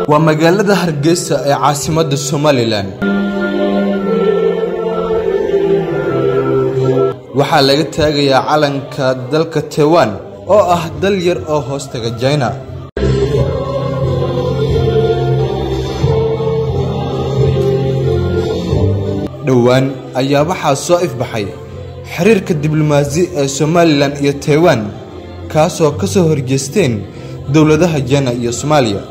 waa magaalada hargeysa ee caasimadda somalilan waxaa laga taagayaa calanka dalka taiwan oo ah dal yar oo hoostaga jina dhowaan ayaa waxaa soo ifbaxay xiriirka diblomaasi ee somalilan iyo taiwan kaasoo ka soo horjeesteen dowladaha jina iyo soomaaliya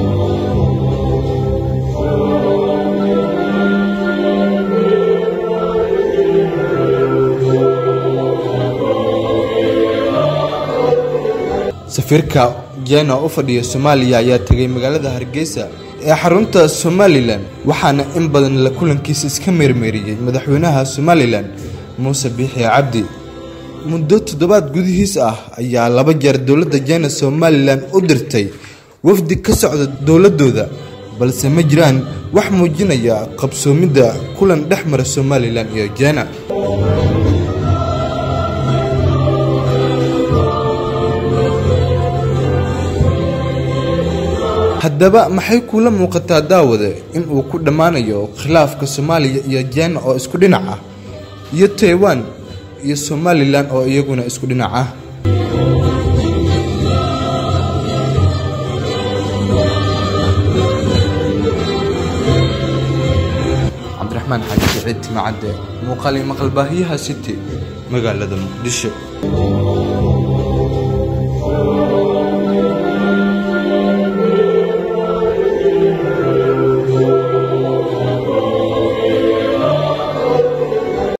safiirka jina u fadhiya soomaaliya ayaa tegay magaalada hargeysa ee xarunta somalilan waxaana in badan la kulankiisa iska meermeeriyey madaxweynaha somalilan muuse biixi cabdi muddo toddobaad gudihiis ah ayaa laba jeer dowladda jina somalilan u dirtay wafdi ka socda dowladooda balse ma jiraan wax muujinaya qabsoomidda kulan dhex mara somalilan iyo jina haddaba maxay kuula muuqataa daawade in uu ku dhammaanayo khilaafka soomaaliya iyo jina oo isku dhinac ah iyo taiwan iyo somalilan oo iyaguna isku dhinac ah cabdiraxmaan xaaji siciid timacadde muuqaali maqalbaahiyaha city magaalada muqdisho